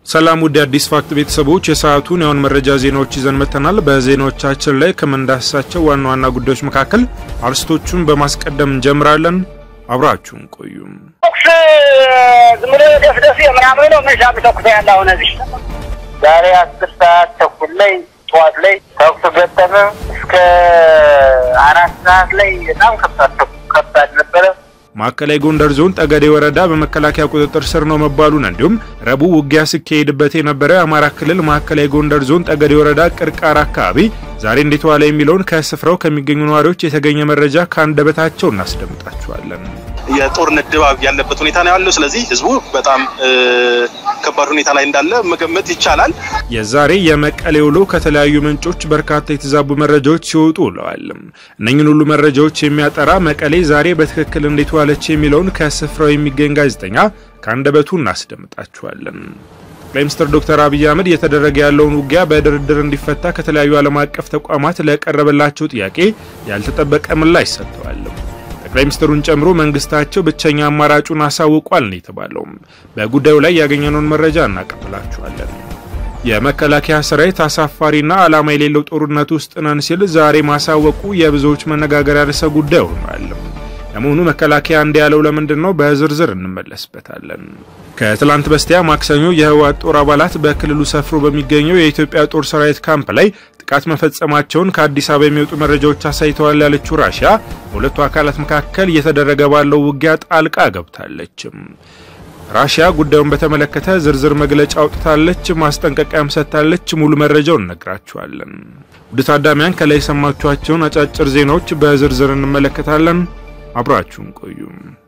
ሰላም ውድ አዲስ ፋክት ቤተሰቦች የሰዓቱን የአሁን መረጃ ዜናዎች ይዘን መጥተናል። በዜናዎቻችን ላይ ከምንዳስሳቸው ዋና ዋና ጉዳዮች መካከል አርስቶቹን በማስቀደም እንጀምራለን። አብራችሁን ቆዩም። ተኩስ ዝም ብሎ ደፍደፍ ምናምን ነው መሻ ተኩስ ያለ አሁን እዚህ ዛሬ አስር ሰዓት ተኩል ላይ ጠዋት ላይ ተኩስ ገጠመ። እስከ አራት ሰዓት ላይ በጣም ከባድ ከባድ ነበረ። ማዕከላዊ ጎንደር ዞን ጠገዴ ወረዳ በመከላከያ ቁጥጥር ስር ነው መባሉን እንዲሁም ረቡዕ ውጊያ ሲካሄድበት የነበረ የአማራ ክልል ማዕከላዊ ጎንደር ዞን ጠገዴ ወረዳ ቅርቃር አካባቢ ዛሬ እንዴት ዋለ የሚለውን ከስፍራው ከሚገኙ ነዋሪዎች የተገኘ መረጃ ከአንደበታቸው እናስደምጣችኋለን። የጦርነት ድባብ ያለበት ሁኔታ ነው ያለው። ስለዚህ ህዝቡ በጣም ከባድ ሁኔታ ላይ እንዳለ መገመት ይቻላል። የዛሬ የመቀሌ ውሎ ከተለያዩ ምንጮች በርካታ የተዛቡ መረጃዎች ሲወጡ ውለዋል። እነኝን ሁሉ መረጃዎች የሚያጠራ መቀሌ ዛሬ በትክክል እንዴት ዋለች የሚለውን ከስፍራው የሚገኝ ጋዜጠኛ ከአንደበቱ እናስደምጣችኋለን። ጠቅላይ ሚኒስትር ዶክተር አብይ አህመድ እየተደረገ ያለውን ውጊያ በድርድር እንዲፈታ ከተለያዩ ዓለም አቀፍ ተቋማት ለቀረበላቸው ጥያቄ ያልተጠበቀ ምላሽ ሰጥተዋል። ጠቅላይ ሚኒስትሩን ጨምሮ መንግስታቸው ብቸኛ አማራጩን አሳውቋል ነው የተባለው። በጉዳዩ ላይ ያገኘነውን መረጃ እናቀብላችኋለን። የመከላከያ ሰራዊት አሳፋሪና ዓላማ የሌለው ጦርነት ውስጥ ነን ሲል ዛሬ ማሳወቁ የብዙዎች መነጋገሪያ ርዕሰ ጉዳይ ሆኗል። ለመሆኑ መከላከያ እንዲህ ያለው ለምንድን ነው? በዝርዝር እንመለስበታለን። ከትላንት በስቲያ ማክሰኞ የህወሓት ጦር አባላት በክልሉ ሰፍሮ በሚገኘው የኢትዮጵያ ጦር ሰራዊት ካምፕ ላይ ጥቃት መፈጸማቸውን ከአዲስ አበባ የሚወጡ መረጃዎች አሳይተዋል ያለችው ራሽያ በሁለቱ አካላት መካከል እየተደረገ ባለው ውጊያ ጣልቃ ገብታለች። ራሽያ ጉዳዩን በተመለከተ ዝርዝር መግለጫ አውጥታለች፣ ማስጠንቀቂያም ሰጥታለች። ሙሉ መረጃውን እነግራችኋለን። ውድ ታዳሚያን ከላይ የሰማችኋቸውን አጫጭር ዜናዎች በዝርዝር እንመለከታለን። አብራችሁን ቆዩ።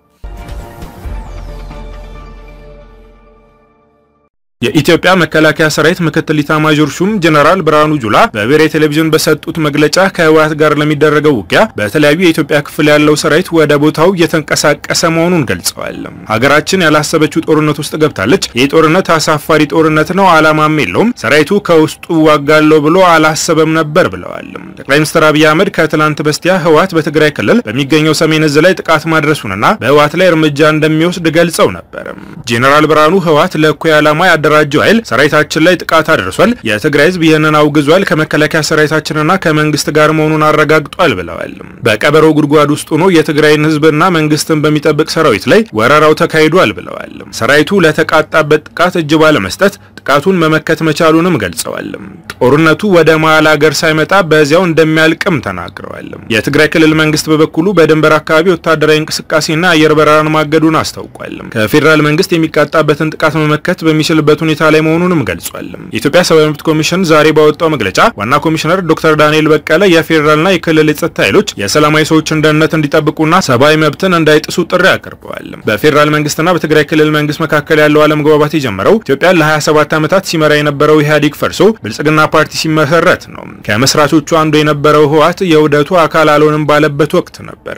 የኢትዮጵያ መከላከያ ሰራዊት ምክትል ኢታማዦር ሹም ጀነራል ብርሃኑ ጁላ በብሔራዊ ቴሌቪዥን በሰጡት መግለጫ ከህወሓት ጋር ለሚደረገው ውጊያ በተለያዩ የኢትዮጵያ ክፍል ያለው ሰራዊት ወደ ቦታው እየተንቀሳቀሰ መሆኑን ገልጸዋል። ሀገራችን ያላሰበችው ጦርነት ውስጥ ገብታለች። ይህ ጦርነት አሳፋሪ ጦርነት ነው፣ አላማም የለውም። ሰራዊቱ ከውስጡ ዋጋለው ብሎ አላሰበም ነበር ብለዋል። ጠቅላይ ሚኒስትር አብይ አህመድ ከትላንት በስቲያ ህወሓት በትግራይ ክልል በሚገኘው ሰሜን እዝ ላይ ጥቃት ማድረሱንና በህወሓት ላይ እርምጃ እንደሚወስድ ገልጸው ነበር። ጄኔራል ብርሃኑ ህወሓት ለእኩይ ዓላማ ያደራጀው ኃይል ሰራዊታችን ላይ ጥቃት አድርሷል። የትግራይ ህዝብ ይህንን አውግዟል። ከመከላከያ ሰራዊታችንና ከመንግስት ጋር መሆኑን አረጋግጧል ብለዋል። በቀበሮ ጉድጓድ ውስጥ ሆኖ የትግራይን ህዝብና መንግስትን በሚጠብቅ ሰራዊት ላይ ወረራው ተካሂዷል ብለዋል። ሰራዊቱ ለተቃጣበት ጥቃት እጅ ባለመስጠት ጥቃቱን መመከት መቻሉንም ገልጸዋል። ጦርነቱ ወደ መሀል ሀገር ሳይመጣ በዚያው እንደሚያልቅም ተናግረዋል። የትግራይ ክልል መንግስት በበኩሉ በድንበር አካባቢ ወታደራዊ እንቅስቃሴና አየር በረራን ማገዱን አስታውቋል። ከፌዴራል መንግስት የሚቃጣበትን ጥቃት መመከት በሚችልበት ሁኔታ ላይ መሆኑንም ገልጿል። የኢትዮጵያ ሰብአዊ መብት ኮሚሽን ዛሬ ባወጣው መግለጫ ዋና ኮሚሽነር ዶክተር ዳንኤል በቀለ የፌዴራልና የክልል የጸጥታ ኃይሎች የሰላማዊ ሰዎችን ደህንነት እንዲጠብቁና ሰብአዊ መብትን እንዳይጥሱ ጥሪ አቅርበዋል። በፌዴራል መንግስትና በትግራይ ክልል መንግስት መካከል ያለው አለመግባባት የጀመረው ኢትዮጵያ ለ27 ዓመታት ሲመራ የነበረው ኢህአዴግ ፈርሶ ብልጽግና ፓርቲ ሲመሰረት ነው። ከመስራቾቹ አንዱ የነበረው ህወሓት የውህደቱ አካል አልሆንም ባለበት ወቅት ነበር።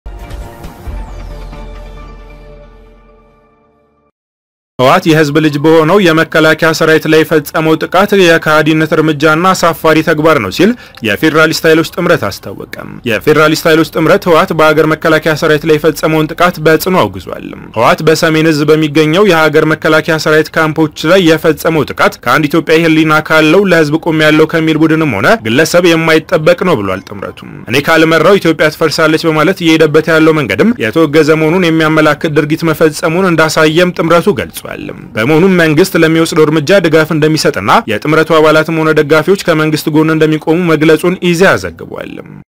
ህወሓት የህዝብ ልጅ በሆነው የመከላከያ ሰራዊት ላይ የፈጸመው ጥቃት የከሃዲነት እርምጃና አሳፋሪ ተግባር ነው ሲል የፌዴራሊስት ኃይሎች ጥምረት አስታወቀ። የፌዴራሊስት ኃይሎች ጥምረት ህወሓት በሀገር መከላከያ ሰራዊት ላይ የፈጸመውን ጥቃት በጽኑ አውግዟል። ህወሓት በሰሜን እዝ በሚገኘው የሀገር መከላከያ ሰራዊት ካምፖች ላይ የፈጸመው ጥቃት ከአንድ ኢትዮጵያዊ ህሊና ካለው ለህዝብ ቆም ያለው ከሚል ቡድንም ሆነ ግለሰብ የማይጠበቅ ነው ብሏል። ጥምረቱ እኔ ካልመራው ኢትዮጵያ ትፈርሳለች በማለት እየሄደበት ያለው መንገድም የተወገዘ መሆኑን የሚያመላክት ድርጊት መፈጸሙን እንዳሳየም ጥምረቱ ገልጿል። በመሆኑም መንግስት ለሚወስደው እርምጃ ድጋፍ እንደሚሰጥና የጥምረቱ አባላትም ሆነ ደጋፊዎች ከመንግስት ጎን እንደሚቆሙ መግለጹን ኢዜአ ዘግቧል።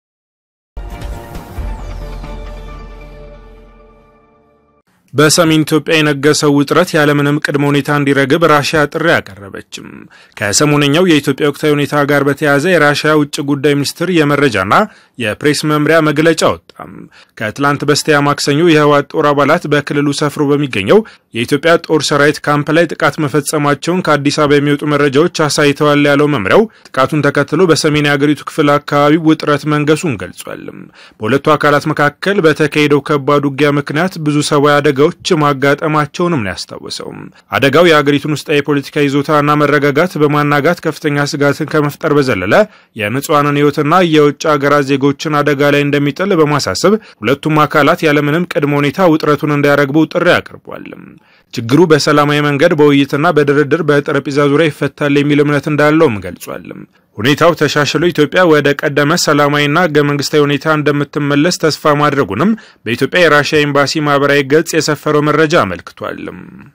በሰሜን ኢትዮጵያ የነገሰው ውጥረት ያለምንም ቅድመ ሁኔታ እንዲረግብ ራሽያ ጥሪ አቀረበችም። ከሰሞነኛው የኢትዮጵያ ወቅታዊ ሁኔታ ጋር በተያያዘ የራሽያ ውጭ ጉዳይ ሚኒስትር የመረጃና የፕሬስ መምሪያ መግለጫ ወጣም። ከትላንት በስቲያ ማክሰኞ የህወሓት ጦር አባላት በክልሉ ሰፍሮ በሚገኘው የኢትዮጵያ ጦር ሰራዊት ካምፕ ላይ ጥቃት መፈጸማቸውን ከአዲስ አበባ የሚወጡ መረጃዎች አሳይተዋል ያለው መምሪያው ጥቃቱን ተከትሎ በሰሜን የአገሪቱ ክፍል አካባቢ ውጥረት መንገሱን ገልጿል። በሁለቱ አካላት መካከል በተካሄደው ከባድ ውጊያ ምክንያት ብዙ ሰብዓዊ አደጋ አደጋዎች ማጋጠማቸውንም ነው ያስታወሰው። አደጋው የአገሪቱን ውስጣዊ የፖለቲካ ይዞታና መረጋጋት በማናጋት ከፍተኛ ስጋትን ከመፍጠር በዘለለ የንጹሐንን ሕይወትና የውጭ ሀገራት ዜጎችን አደጋ ላይ እንደሚጥል በማሳሰብ ሁለቱም አካላት ያለምንም ቅድመ ሁኔታ ውጥረቱን እንዲያረግቡ ጥሪ አቅርቧል። ችግሩ በሰላማዊ መንገድ በውይይትና በድርድር በጠረጴዛ ዙሪያ ይፈታል የሚል እምነት እንዳለውም ገልጿል። ሁኔታው ተሻሽሎ ኢትዮጵያ ወደ ቀደመ ሰላማዊና ህገ መንግስታዊ ሁኔታ እንደምትመለስ ተስፋ ማድረጉንም በኢትዮጵያ የራሽያ ኤምባሲ ማህበራዊ ገጽ የሰፈረው መረጃ አመልክቷል።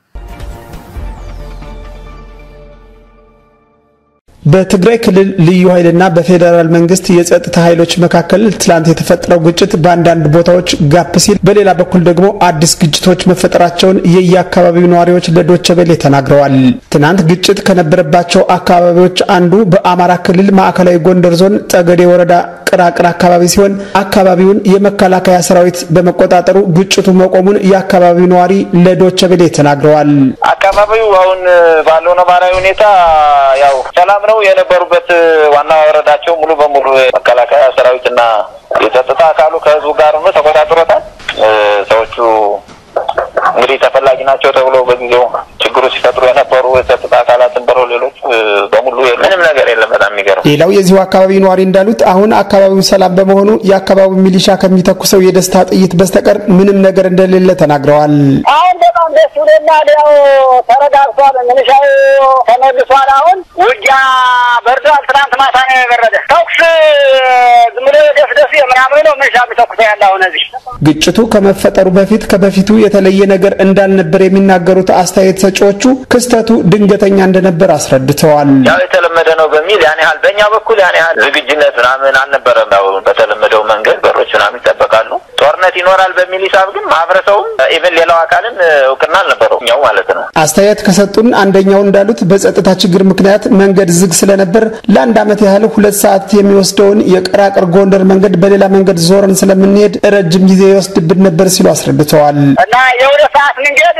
በትግራይ ክልል ልዩ ኃይልና በፌዴራል መንግስት የጸጥታ ኃይሎች መካከል ትላንት የተፈጠረው ግጭት በአንዳንድ ቦታዎች ጋፕ ሲል፣ በሌላ በኩል ደግሞ አዲስ ግጭቶች መፈጠራቸውን የየአካባቢው ነዋሪዎች ለዶቸ ቬለ ተናግረዋል። ትናንት ግጭት ከነበረባቸው አካባቢዎች አንዱ በአማራ ክልል ማዕከላዊ ጎንደር ዞን ጠገዴ ወረዳ ቅራቅር አካባቢ ሲሆን አካባቢውን የመከላከያ ሰራዊት በመቆጣጠሩ ግጭቱ መቆሙን የአካባቢው ነዋሪ ለዶቸ ቬለ ተናግረዋል። አካባቢው አሁን ባለው ነባራዊ ሁኔታ ያው ሰላም ነው የነበሩበት ዋና ወረዳቸው ሙሉ በሙሉ መከላከያ ሰራዊትና የጸጥታ አካሉ ከህዝቡ ጋር ሆኖ ተቆጣጥሮታል። ሰዎቹ እንግዲህ ተፈላጊ ናቸው ተብሎ በጊዜው ችግሩ ሲፈጥሩ የነበሩ የጸጥታ አካላትን በሮ ሌሎች በሙሉ ምንም ነገር የለም። በጣም የሚገርም ሌላው የዚሁ አካባቢ ነዋሪ እንዳሉት አሁን አካባቢው ሰላም በመሆኑ የአካባቢው ሚሊሻ ከሚተኩሰው የደስታ ጥይት በስተቀር ምንም ነገር እንደሌለ ተናግረዋል። አሁን በጣም ደስ ብሎናል። ያው ተረጋግቷል። ምንሻው ተመልሷል። አሁን ውጊያ በርዷል። ትናንት ማታ ነው የበረደ። ተኩስ ዝም ብሎ ደስ ደስ ምናምን ነው ምንሻ የሚተኩሰ ያለ አሁን እዚህ ግጭቱ ከመፈጠሩ በፊት ከበፊቱ የተለየ ነገር እንዳልነበር የሚናገሩት አስተያየት ሰጪዎቹ ክስተቱ ድንገተኛ እንደነበር አስረድተዋል። ያው የተለመደ ነው በሚል ያን ያህል በእኛ በኩል ያን ያህል ዝግጅነት ምናምን አልነበረም። ያው በተለመደው መንገድ በሮች ምናምን ይጠበቃሉ። ጦርነት ይኖራል በሚል ሂሳብ ግን ማህበረሰቡም ኢቨን ሌላው አካልን እውቅና አልነበረው እኛው ማለት ነው። አስተያየት ከሰጡን አንደኛው እንዳሉት በጸጥታ ችግር ምክንያት መንገድ ዝግ ስለነበር ለአንድ ዓመት ያህል ሁለት ሰዓት የሚወስደውን የቅራቅር ጎንደር መንገድ በሌላ መንገድ ዞረን ስለምንሄድ ረጅም ጊዜ ይወስድብን ነበር ሲሉ አስረድተዋል። እና የሁለት ሰዓት መንገድ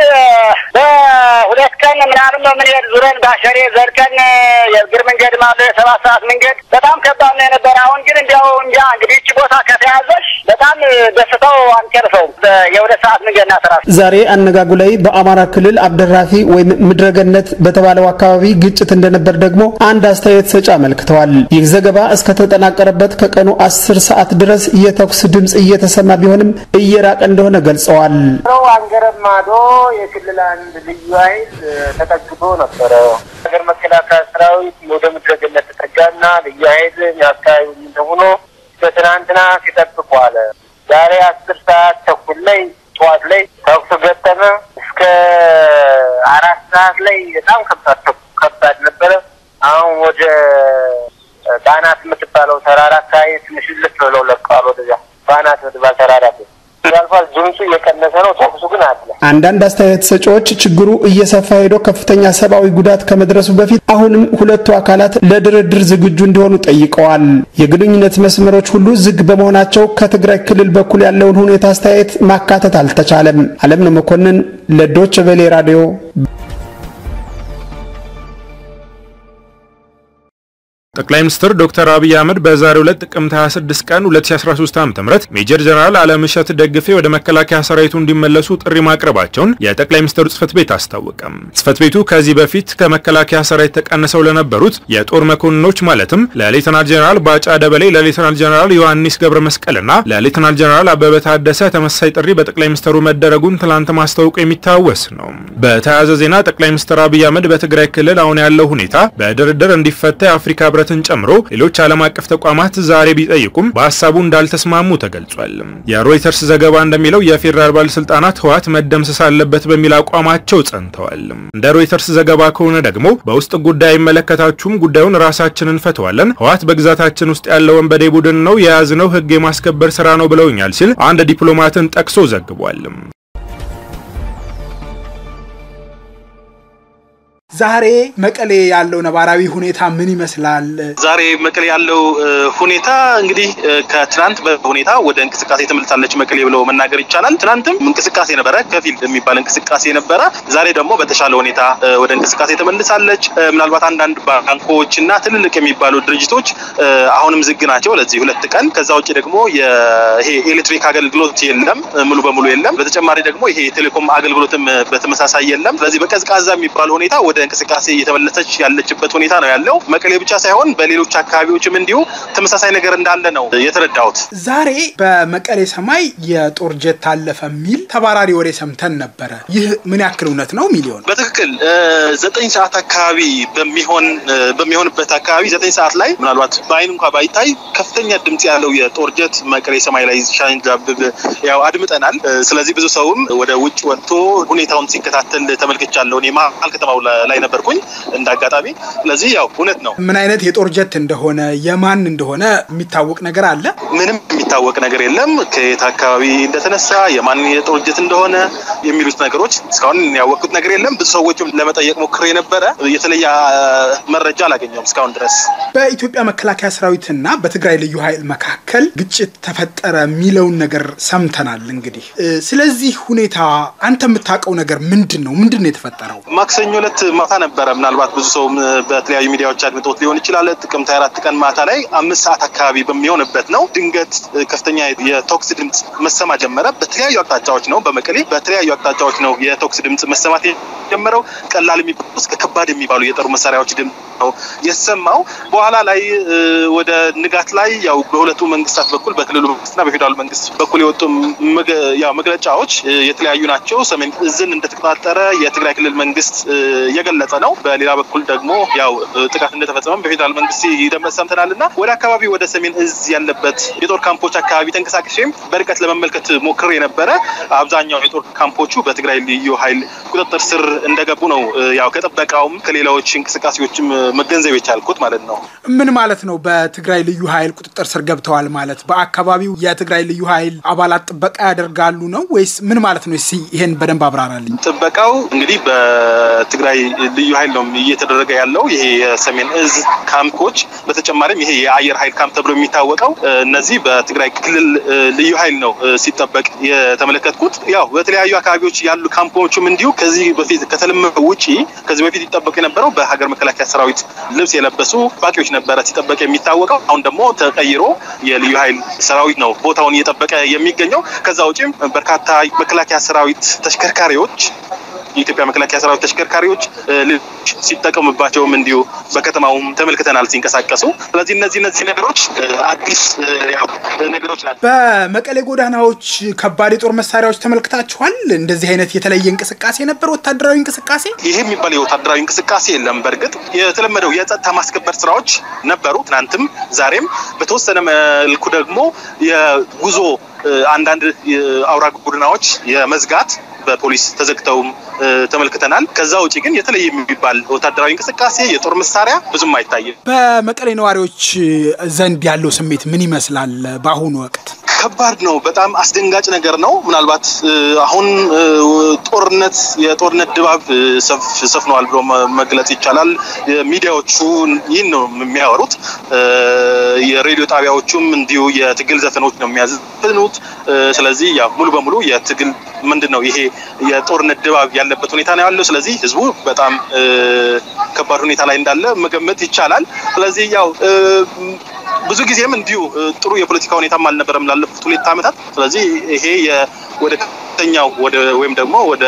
በሁለት ቀን ምናምን ነው የምንሄድ ዙረን ባሸሬ ዘልቀን የእግር መንገድ ማለ የሰባት ሰዓት መንገድ በጣም ከባድ ነው የነበረ። አሁን ግን እንዲያው እንጃ እንግዲህ እቺ ቦታ ከተያዘች በጣም ደስተው አንጨርሰውም። የሁለት ሰዓት መንገድ ናት ራሱ ዛሬ አነጋጉ ላይ በአማራ ክልል አብደራፊ ወይም ምድረገነት በተባለው አካባቢ ግጭት እንደነበር ደግሞ አንድ አስተያየት ሰጪ አመልክተዋል። ይህ ዘገባ እስከተጠናቀረበት ከቀኑ አስር ሰዓት ድረስ የተኩስ ድምፅ እየተሰማ ቢሆንም እየራቀ እንደሆነ ገልጸዋል። አንገረብ ማዶ የክልል አንድ ልዩ ኃይል ተጠግቶ ነበረ። ሀገር መከላከያ ሰራዊት ወደ ምድረገነት ተጠጋና ልዩ ኃይል የአካባቢ እንደሆኖ በትናንትና ሲጠብቁ አለ። ዛሬ አስር ሰዓት ተኩል ላይ ጠዋት ላይ ተኩስ ገጠመ። እስከ አራት ሰዓት ላይ በጣም ከባድ ከባድ ነበረ። አሁን ወደ ባናት የምትባለው ተራራ አካባቢ ትንሽ ልፍ ብለው ለቀዋል። ወደዚያ ባናት የምትባል ተራራ ያልፋል። ድምፁ እየቀነሰ ነው። ተኩሱ ግን አለ። አንዳንድ አስተያየት ሰጪዎች ችግሩ እየሰፋ ሄዶ ከፍተኛ ሰብአዊ ጉዳት ከመድረሱ በፊት አሁንም ሁለቱ አካላት ለድርድር ዝግጁ እንዲሆኑ ጠይቀዋል። የግንኙነት መስመሮች ሁሉ ዝግ በመሆናቸው ከትግራይ ክልል በኩል ያለውን ሁኔታ አስተያየት ማካተት አልተቻለም። አለምነው መኮንን ለዶች ቬሌ ራዲዮ ጠቅላይ ሚኒስትር ዶክተር አብይ አህመድ በዛሬው ዕለት ጥቅምት 26 ቀን 2013 ዓ.ም ሜጀር ጀነራል አለምሸት ደግፌ ወደ መከላከያ ሰራዊቱ እንዲመለሱ ጥሪ ማቅረባቸውን የጠቅላይ ሚኒስትሩ ጽህፈት ቤት አስታወቀም። ጽህፈት ቤቱ ከዚህ በፊት ከመከላከያ ሰራዊት ተቀንሰው ለነበሩት የጦር መኮንኖች ማለትም ለሌተናል ጀነራል ባጫ ደበሌ፣ ለሌተናል ጀነራል ዮሐንስ ገብረ መስቀልና ለሌተናል ጀነራል አበበ ታደሰ ተመሳሳይ ጥሪ በጠቅላይ ሚኒስትሩ መደረጉን ትላንት ማስታወቁ የሚታወስ ነው። በተያያዘ ዜና ጠቅላይ ሚኒስትር አብይ አህመድ በትግራይ ክልል አሁን ያለው ሁኔታ በድርድር እንዲፈታ የአፍሪካ ህብረት ን ጨምሮ ሌሎች ዓለም አቀፍ ተቋማት ዛሬ ቢጠይቁም በሀሳቡ እንዳልተስማሙ ተገልጿል። የሮይተርስ ዘገባ እንደሚለው የፌዴራል ባለስልጣናት ህወሓት መደምሰስ አለበት በሚል አቋማቸው ጸንተዋል። እንደ ሮይተርስ ዘገባ ከሆነ ደግሞ በውስጥ ጉዳይ አይመለከታችሁም፣ ጉዳዩን ራሳችን እንፈተዋለን፣ ህወሓት በግዛታችን ውስጥ ያለ ወንበዴ ቡድን ነው፣ የያዝነው ህግ የማስከበር ስራ ነው ብለውኛል ሲል አንድ ዲፕሎማትን ጠቅሶ ዘግቧል። ዛሬ መቀሌ ያለው ነባራዊ ሁኔታ ምን ይመስላል? ዛሬ መቀሌ ያለው ሁኔታ እንግዲህ ከትናንት በሁኔታ ወደ እንቅስቃሴ ተመልሳለች መቀሌ ብለው መናገር ይቻላል። ትናንትም እንቅስቃሴ ነበረ፣ ከፊል የሚባል እንቅስቃሴ ነበረ። ዛሬ ደግሞ በተሻለ ሁኔታ ወደ እንቅስቃሴ ተመልሳለች። ምናልባት አንዳንድ ባንኮች እና ትልልቅ የሚባሉ ድርጅቶች አሁንም ዝግ ናቸው ለዚህ ሁለት ቀን። ከዛ ውጭ ደግሞ ይሄ ኤሌክትሪክ አገልግሎት የለም፣ ሙሉ በሙሉ የለም። በተጨማሪ ደግሞ ይሄ የቴሌኮም አገልግሎትም በተመሳሳይ የለም። ስለዚህ በቀዝቃዛ የሚባል ሁኔታ ወደ እንቅስቃሴ እየተመለሰች ያለችበት ሁኔታ ነው ያለው። መቀሌ ብቻ ሳይሆን በሌሎች አካባቢዎችም እንዲሁ ተመሳሳይ ነገር እንዳለ ነው የተረዳሁት። ዛሬ በመቀሌ ሰማይ የጦር ጀት አለፈ የሚል ተባራሪ ወሬ ሰምተን ነበረ። ይህ ምን ያክል እውነት ነው? ሚሊዮን በትክክል ዘጠኝ ሰዓት አካባቢ በሚሆን በሚሆንበት አካባቢ ዘጠኝ ሰዓት ላይ ምናልባት በአይን እንኳ ባይታይ ከፍተኛ ድምጽ ያለው የጦር ጀት መቀሌ ሰማይ ላይ ሲያንዣብብ ያው አድምጠናል። ስለዚህ ብዙ ሰውም ወደ ውጭ ወጥቶ ሁኔታውን ሲከታተል ተመልክቻለሁ። እኔ መሀል ከተማው ላይ ነበርኩኝ እንደ አጋጣሚ። ስለዚህ ያው እውነት ነው። ምን አይነት የጦር ጀት እንደሆነ የማን እንደሆነ የሚታወቅ ነገር አለ? ምንም የሚታወቅ ነገር የለም። ከየት አካባቢ እንደተነሳ የማን የጦር ጀት እንደሆነ የሚሉት ነገሮች እስካሁን ያወቅኩት ነገር የለም። ብዙ ሰዎችም ለመጠየቅ ሞክሬ ነበረ። የተለየ መረጃ አላገኘውም እስካሁን ድረስ። በኢትዮጵያ መከላከያ ሰራዊትና በትግራይ ልዩ ኃይል መካከል ግጭት ተፈጠረ የሚለውን ነገር ሰምተናል። እንግዲህ ስለዚህ ሁኔታ አንተ የምታውቀው ነገር ምንድን ነው? ምንድን ነው የተፈጠረው? ማክሰኞ ዕለት ማታ ነበረ። ምናልባት ብዙ ሰው በተለያዩ ሚዲያዎች አድምጦት ሊሆን ይችላል። ጥቅምት 24 ቀን ማታ ላይ አምስት ሰዓት አካባቢ በሚሆንበት ነው ድንገት ከፍተኛ የተኩስ ድምፅ መሰማ ጀመረ። በተለያዩ አቅጣጫዎች ነው በመቀሌ በተለያዩ አቅጣጫዎች ነው የተኩስ ድምፅ መሰማት የጀመረው። ቀላል የሚባሉ እስከ ከባድ የሚባሉ የጦር መሳሪያዎች ድምፅ ነው የሰማው። በኋላ ላይ ወደ ንጋት ላይ ያው በሁለቱ መንግስታት በኩል በክልሉ መንግስትና በፌዴራሉ መንግስት በኩል የወጡ መግለጫዎች የተለያዩ ናቸው። ሰሜን እዝን እንደተቆጣጠረ የትግራይ ክልል መንግስት እየገለጸ ነው። በሌላ በኩል ደግሞ ያው ጥቃት እንደተፈጸመም በፌዴራል መንግስት ይደመጥ ሰምተናል እና ወደ አካባቢ ወደ ሰሜን እዝ ያለበት የጦር ካምፖች አካባቢ ተንቀሳቅሼም በርቀት ለመመልከት ሞክሬ ነበረ። አብዛኛው የጦር ካምፖቹ በትግራይ ልዩ ኃይል ቁጥጥር ስር እንደገቡ ነው ያው ከጥበቃውም ከሌላዎች እንቅስቃሴዎችም መገንዘብ የቻልኩት ማለት ነው። ምን ማለት ነው? በትግራይ ልዩ ኃይል ቁጥጥር ስር ገብተዋል ማለት በአካባቢው የትግራይ ልዩ ኃይል አባላት ጥበቃ ያደርጋሉ ነው ወይስ ምን ማለት ነው? እስኪ ይሄን በደንብ አብራራልኝ። ጥበቃው እንግዲህ በትግራይ ልዩ ኃይል ነው እየተደረገ ያለው ይሄ የሰሜን እዝ ካምፖች፣ በተጨማሪም ይሄ የአየር ኃይል ካምፕ ተብሎ የሚታወቀው እነዚህ በትግራይ ክልል ልዩ ኃይል ነው ሲጠበቅ የተመለከትኩት። ያው በተለያዩ አካባቢዎች ያሉ ካምፖችም እንዲሁ ከዚህ በፊት ከተለመደው ውጪ ከዚህ በፊት ይጠበቁ የነበረው በሀገር መከላከያ ሰራዊት ልብስ የለበሱ ባቂዎች ነበረ ሲጠበቅ የሚታወቀው። አሁን ደግሞ ተቀይሮ የልዩ ኃይል ሰራዊት ነው ቦታውን እየጠበቀ የሚገኘው። ከዛ ውጪም በርካታ መከላከያ ሰራዊት ተሽከርካሪዎች የኢትዮጵያ መከላከያ ሰራዊት ተሽከርካሪዎች ሲጠቀሙባቸውም እንዲሁ በከተማውም ተመልክተናል ሲንቀሳቀሱ። ስለዚህ እነዚህ እነዚህ ነገሮች አዲስ ነገሮች ናቸው። በመቀሌ ጎዳናዎች ከባድ የጦር መሳሪያዎች ተመልክታችኋል? እንደዚህ አይነት የተለየ እንቅስቃሴ ነበር? ወታደራዊ እንቅስቃሴ? ይሄ የሚባል የወታደራዊ እንቅስቃሴ የለም። በእርግጥ የተለመደው የጸጥታ ማስከበር ስራዎች ነበሩ፣ ትናንትም ዛሬም። በተወሰነ መልኩ ደግሞ የጉዞ አንዳንድ አውራ ጎዳናዎች የመዝጋት በፖሊስ ተዘግተውም ተመልክተናል። ከዛ ውጭ ግን የተለየ የሚባል ወታደራዊ እንቅስቃሴ የጦር መሳሪያ ብዙም አይታይም። በመቀሌ ነዋሪዎች ዘንድ ያለው ስሜት ምን ይመስላል በአሁኑ ወቅት? ከባድ ነው። በጣም አስደንጋጭ ነገር ነው። ምናልባት አሁን ጦርነት የጦርነት ድባብ ሰፍነዋል ብሎ መግለጽ ይቻላል። ሚዲያዎቹ ይህን ነው የሚያወሩት። የሬዲዮ ጣቢያዎቹም እንዲሁ የትግል ዘፈኖች ነው የሚያዘፍኑት። ስለዚህ ያው ሙሉ በሙሉ የትግል ምንድን ነው ይሄ የጦርነት ድባብ ያለበት ሁኔታ ነው ያለው። ስለዚህ ህዝቡ በጣም ከባድ ሁኔታ ላይ እንዳለ መገመት ይቻላል። ስለዚህ ያው ብዙ ጊዜም እንዲሁ ጥሩ የፖለቲካ ሁኔታም አልነበረም ላለፉት ሁለት ዓመታት። ስለዚህ ይሄ ወደ ከፍተኛው ወደ ወይም ደግሞ ወደ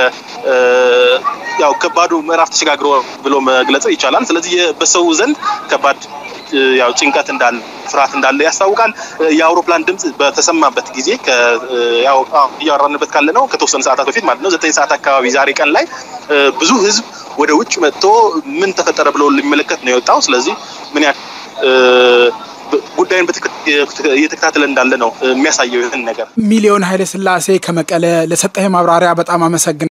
ያው ከባዱ ምዕራፍ ተሸጋግሮ ብሎ መግለጽ ይቻላል። ስለዚህ በሰው ዘንድ ከባድ ያው ጭንቀት እንዳለ ፍርሃት እንዳለ ያስታውቃል። የአውሮፕላን ድምፅ በተሰማበት ጊዜ ያው እያወራንበት ካለ ነው ከተወሰኑ ሰዓታት በፊት ማለት ነው ዘጠኝ ሰዓት አካባቢ ዛሬ ቀን ላይ ብዙ ህዝብ ወደ ውጭ መጥቶ ምን ተፈጠረ ብሎ ሊመለከት ነው የወጣው። ስለዚህ ምን ያህል ጉዳዩን እየተከታተለ እንዳለ ነው የሚያሳየው ይህን ነገር። ሚሊዮን ኃይለ ስላሴ ከመቀለ ለሰጠህ ማብራሪያ በጣም አመሰግናለሁ።